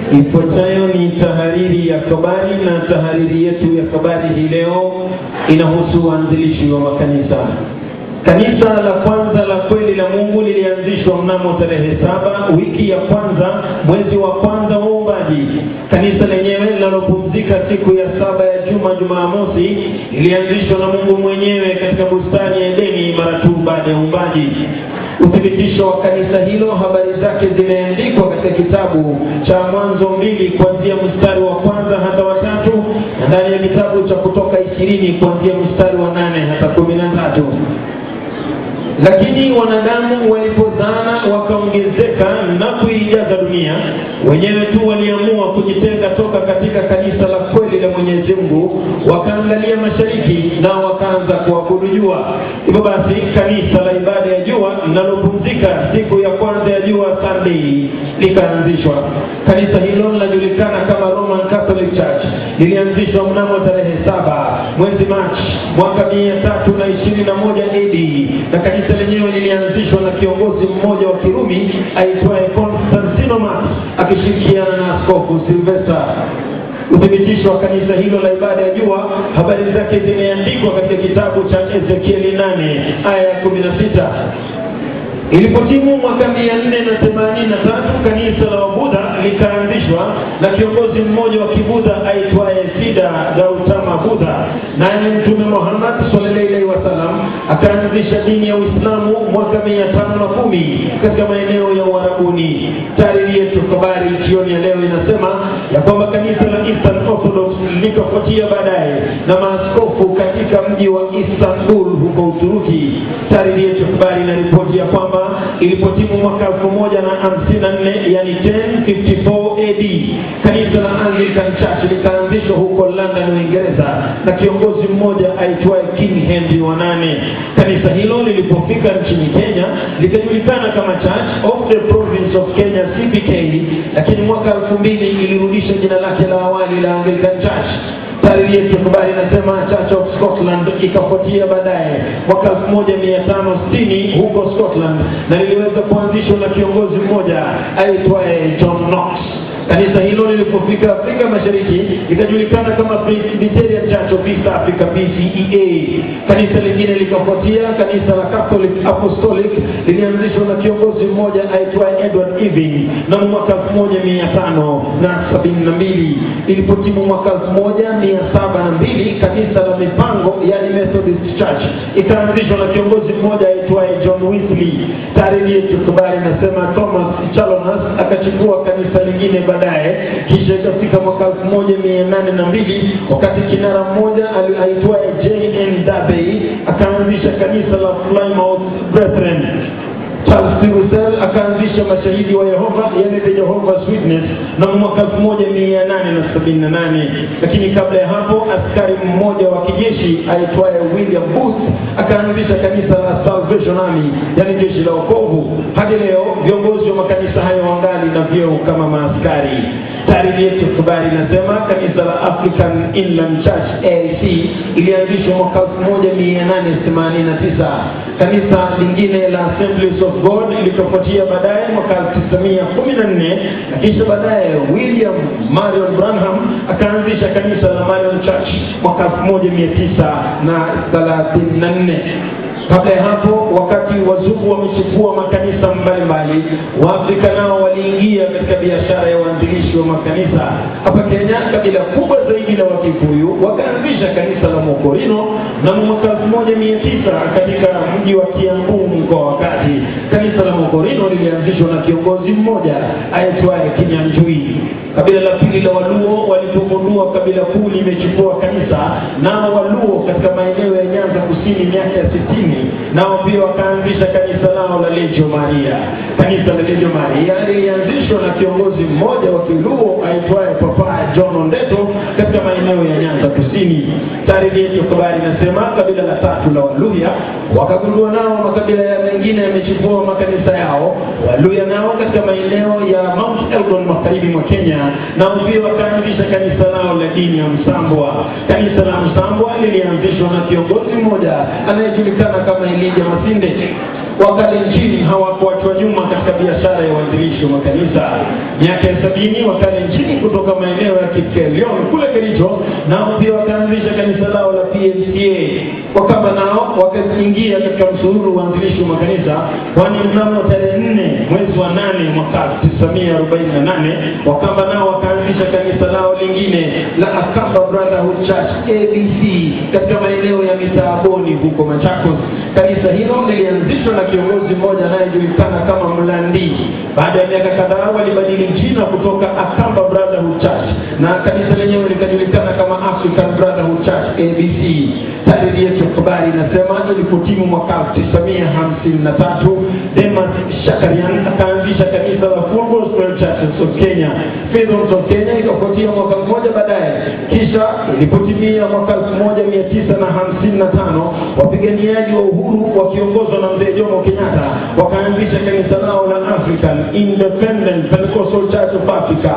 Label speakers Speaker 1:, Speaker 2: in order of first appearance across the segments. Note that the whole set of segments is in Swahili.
Speaker 1: Ifuatayo ni tahariri ya habari, na tahariri yetu ya habari hii leo inahusu uanzilishi wa makanisa. Kanisa la kwanza la kweli la Mungu lilianzishwa mnamo tarehe saba wiki ya kwanza mwezi wa kwanza wa uumbaji. Kanisa lenyewe linalopumzika siku ya saba ya juma, Jumamosi, lilianzishwa na Mungu mwenyewe katika bustani ya Edeni mara tu baada ya uumbaji. Uthibitisho wa kanisa hilo, habari zake zimeandikwa katika kitabu cha Mwanzo mbili kuanzia mstari wa kwanza hata watatu na ndani ya kitabu cha Kutoka ishirini kuanzia mstari wa nane hata kumi na tatu. Lakini wanadamu walipozana wakaongezeka na kuijaza dunia, wenyewe tu waliamua kujitenga toka katika kanisa la kweli la Mwenyezi Mungu, wakaangalia mashariki na wakaanza kuabudu jua. Hivyo basi kanisa la ibada ya jua linalopumzika siku ya kwanza ya jua, Sunday, likaanzishwa. Kanisa hilo linajulikana kama Roman Catholic Church, lilianzishwa mnamo tarehe saba mwezi Machi mwaka mia tatu na ishirini na moja AD na kanisa lenyewe lilianzishwa na kiongozi mmoja wa Kirumi aitwaye Konstantino Max akishirikiana na askofu Silvester. Uthibitisho wa kanisa hilo la ibada ya jua, habari zake zimeandikwa katika kitabu cha Ezekieli nane aya ya kumi na sita. Ilipotimu mwaka mia nne na themanini na tatu kanisa la Wabudha likaanzishwa na kiongozi mmoja wa Kibudha aitwaye Sida Gautama Budha, naye Mtume Muhammad sallallahu alaihi wasallam akaanzisha dini ya Uislamu mwaka mia tano na kumi katika maeneo ya Uarabuni. Taariri yetu habari jioni ya leo inasema ya kwamba kanisa la Eastern Orthodox likafuatia baadaye na maaskofu katika mji wa Istanbul huko Uturuki. Taariri yetu habari inaripoti ya kwamba ilipotimu mwaka elfu moja na hamsini na nne yani 1054 AD kanisa la Anglican Church likaanzishwa huko London, Uingereza na kiongozi mmoja aitwaye King Henry wa nane. Kanisa hilo lilipofika nchini Kenya likajulikana kama Church of the Province of Kenya CPK, lakini mwaka elfu mbili ilirudisha jina lake la awali la Anglican Church. Taariri yetu habari inasema Church of Scotland ikafuatia baadaye mwaka 1560 huko Scotland, na liliweza kuanzishwa na kiongozi mmoja aitwaye John Knox. Kanisa hilo lilipofika Afrika Mashariki likajulikana kama Presbyterian Church of East Africa PCEA. Kanisa lingine likafuatia, kanisa la Catholic Apostolic lilianzishwa na kiongozi mmoja aitwaye Edward Irving na mwaka 1572. Ilipotimu mwaka 1702 kanisa la mipango yani Methodist Church ikaanzishwa na kiongozi mmoja aitwaye John Wesley. Taariri yetu habari inasema Thomas Chalmers akachukua kanisa lingine baadaye, kisha ikafika mwaka elfu moja mia nane na mbili wakati kinara mmoja aitwaye J.N. Darby akaanzisha kanisa la Plymouth Brethren. Charles P. Russell akaanzisha mashahidi wa Yehova, yani the Jehovah's Witness na mwaka 1878 lakini kabla ya hapo askari mmoja wa kijeshi aitwaye William Booth akaanzisha kanisa la Salvation Army, yani jeshi la wokovu. Hadi leo viongozi wa makanisa hayo wangali na vyeo kama maaskari. Taariri yetu habari inasema kanisa la African Inland Church AIC ilianzishwa mwaka 1889. Kanisa lingine la Assemblies of God likafuatia baadaye mwaka 1914 na kisha baadaye William Marion Branham akaanzisha kanisa la Marion Church mwaka 1934. Kabla ya hapo, wakati wazungu wamechukua makanisa mbalimbali, Waafrika nao waliingia katika biashara ya uanzilishi wa makanisa. Hapa Kenya, kabila kubwa zaidi la Wakikuyu wakaanzisha kanisa la Mokorino na mwaka elfu moja mia tisa katika mji wa Kiambu, mkoa wa Kati. Kanisa la Mokorino lilianzishwa na kiongozi mmoja aitwaye Kinyanjui. Kabila la pili la Waluo walipogundua kabila kuu limechukua kanisa, nao Waluo katika maeneo ya Nyanza Kusini miaka ya sitini nao pia wakaanzisha kanisa lao la Legio Maria. Kanisa la Legio Maria lilianzishwa na kiongozi mmoja wa Kiluo aitwaye Papa John Ondeto katika maeneo ya Nyanza Kusini. Taariri yetu habari inasema kabila la tatu la Waluya wakagundua nao makabila ya mengine yamechukua makanisa yao. Waluya nao katika maeneo ya Mount Elgon magharibi mwa Kenya nao pia wakaanzisha kanisa lao la dini ya Msambwa. Kanisa la Msambwa lilianzishwa na kiongozi mmoja anayejulikana kama Elijah Masinde. wakalenjini hawakuachwa nyuma katika biashara ya uanzilishi wa makanisa. Miaka ya sabini wakalenjini kutoka maeneo ya Kikelion kule Kericho, nao pia wakaanzisha kanisa lao la PMCA. Wakamba nao wakaingia katika msururu wa uanzilishi wa makanisa, kwani mnamo tarehe nne mwezi wa nane mwaka 1948 Wakamba nao wakaanzisha kanisa lao lingine la Akamba Brotherhood Church ABC katika maeneo ya Mitaaboni huko Machakos. Kanisa hilo lilianzishwa na kiongozi mmoja anayejulikana kama Mlandi. Baada ya miaka kadhaa walibadili jina kutoka Akamba Brotherhood Church na kanisa lenyewe likajulikana kama African Brotherhood Church ABC. Tarehe yetu ya habari inasema ilipotimu mwaka 1953 Demas Shakarian akaanzisha kanisa la Full Gospel Churches of Kenya. Freedoms of Kenya ikafuatia mwaka mmoja baadaye. Kisha ilipotimia mwaka 1955 wapiganiaji wa uhuru wakiongozwa na mzee Jomo Kenyatta wakaanzisha kanisa lao la African Independent Pentecostal Church of Africa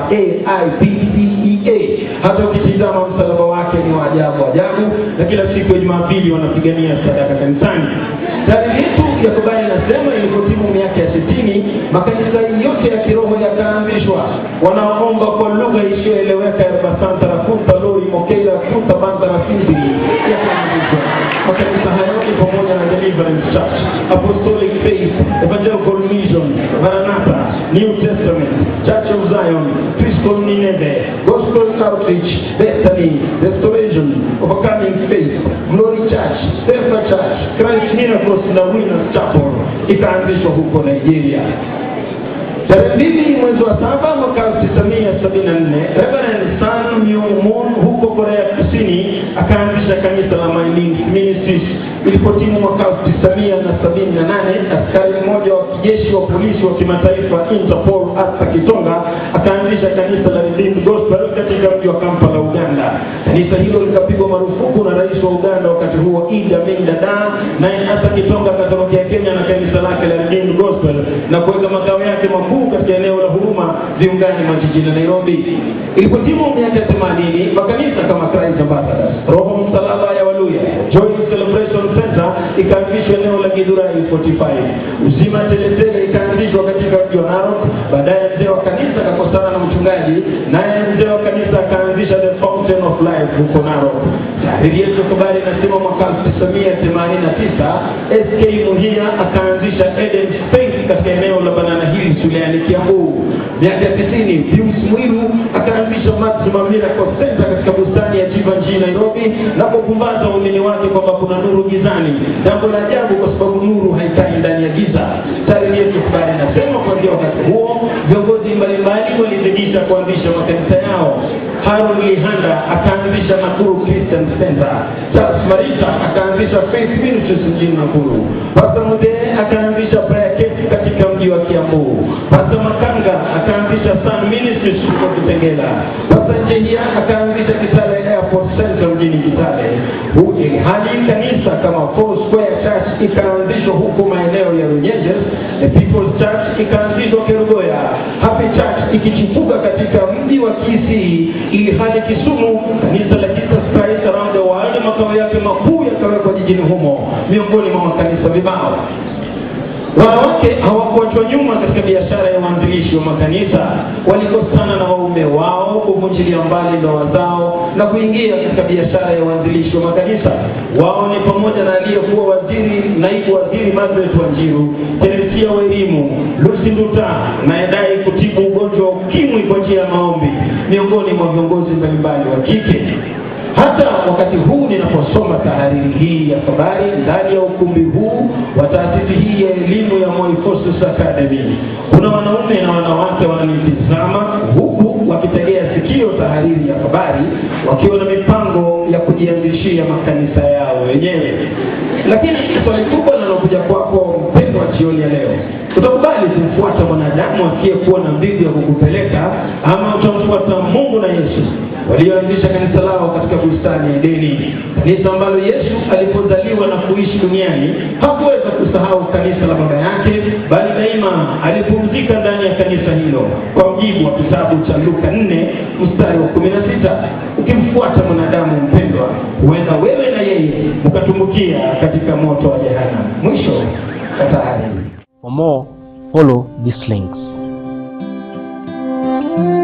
Speaker 1: AIPCEA. Hata ukitizama msalaba wake ni wa ajabu ajabu, na kila siku ya Jumapili wanapigania sadaka kanisani. Tarehe yetu ya habari inasema ilipotimu miaka ya sitini makanisa yote ya kiroho yakaanzishwa, wanaoomba kwa lugha isiyoeleweka ya Basanta na Kunta Lori Mokeila Kunta Banda na Sindiri yakaanzishwa. Makanisa hayo ni pamoja na Deliverance Church, Apostolic Faith, Evangelical Mission, Maranatha, New Testament, Church of Zion, Christian Nineveh, Gospel Outreach, Bethany, Restoration, Overcoming Faith, Glory Church, Stefa Church, Christ Miracles na Winners Chapel ikaanzishwa huko Nigeria. Tarehe mbili mwezi wa saba mwaka elfu tisa mia sabini na nne Reverend Sun Myung Moon huko Korea Kusini akaanzisha kanisa la My Means Ministries. Ilipotimu mwaka elfu tisa mia na sabini na nane askari mmoja wa kijeshi wa polisi wa kimataifa Interpol Arthur Kitonga akaanzisha kanisa la Redeemed Gospel katika mji wa Kampala, Uganda. Kanisa hilo likapigwa marufuku na rais wa Uganda wakati huo Idi Amin Dada, naye Arthur Kitonga akatorokea Kenya na kanisa lake la Redeemed Gospel na kuweka makao yake makuu katika eneo la Huruma viungani mwa jiji la Nairobi. Ilipotimu miaka themanini makanisa kama Christ Ambassadors, Roho Msalaba ya Waluya, Joy Celebration Center ikaanzishwa eneo la Githurai 45. Uzima Teletele ikaanzishwa katika mji wa Narok. Baadaye mzee wa kanisa akakosana na mchungaji, naye mzee wa kanisa akaanzisha The Fountain of Life huko Narok. Tahariri yetu habari inasema mwaka 1989 SK Muhia akaanzisha Eden Faith katika eneo la Banana Hills wilayani Kiambu. Miaka ya tisini Pius Mwiru akaanzisha Maximum Miracle Center katika bustani ya Chivanji Nairobi na kupumbaza waumini wake kwamba kuna nuru gizani, jambo la ajabu kwa sababu nuru haikai ndani ya giza. Tarehe yetu habari inasema kuanzia wakati huo viongozi mbalimbali walizidisha kuanzisha makanisa yao. Harun Lihanda akaanzisha Nakuru Christian Center. Charles Marita akaanzisha Faith Ministries mjini Nakuru. Pastor Mudee akaanzisha Prayer Camp katika mji wa Kiambu. Pastor Makanga akaanzisha Sun Ministries huko Kitengela. Pastor Njehia akaanzisha Kitale Airport Center mjini Kitale. Huki hadi kanisa kama Four Square Church ikaanzishwa huko maeneo ya Runyenjes. The People's Church ikaanzishwa Kerugoya. Happy Church ikichipuka katika mji wa Kisii, ili hadi Kisumu kanisa la Jesus Christ Around the World makao yake makuu yakawekwa jijini humo, miongoni mwa makanisa vibao. Wanawake hawakuachwa nyuma katika biashara ya uanzilishi wa makanisa. Walikosana na waume wao kuvunjilia mbali ndoa zao na kuingia katika biashara ya uanzilishi wa makanisa. Wao ni pamoja na aliyekuwa waziri, naibu waziri Margaret Wanjiru, Teresia wa elimu, Lucy Nduta anayedai kutibu ugonjwa wa ukimwi kwa njia ya maombi, miongoni mwa viongozi mbalimbali wa kike. Hata wakati huu ninaposoma tahariri hii ya habari ndani ya ukumbi huu wa taasisi hii ya elimu ya Moi Forces Academy, kuna wanaume na wanawake wananitizama huku wakitegea sikio tahariri ya habari, wakiwa na mipango ya kujianzishia makanisa yao wenyewe. Lakini swali kubwa linalokuja kwako mpendwa, jioni ya leo, utakubali kumfuata mwanadamu asiyekuwa na mbingu ya kukupeleka ama utamfuata Mungu na Yesu walioanzisha kanisa lao katika bustani ya Edeni, kanisa ambalo Yesu alipozaliwa na kuishi duniani hakuweza kusahau kanisa la baba yake, bali daima alipumzika ndani ya kanisa hilo, kwa mujibu wa kitabu cha Luka 4 mstari wa 16. Ukimfuata mwanadamu mpendwa, huenda wewe na yeye mkatumbukia katika moto wa jehanamu. Mwisho katika hali hii
Speaker 2: For more, follow these links.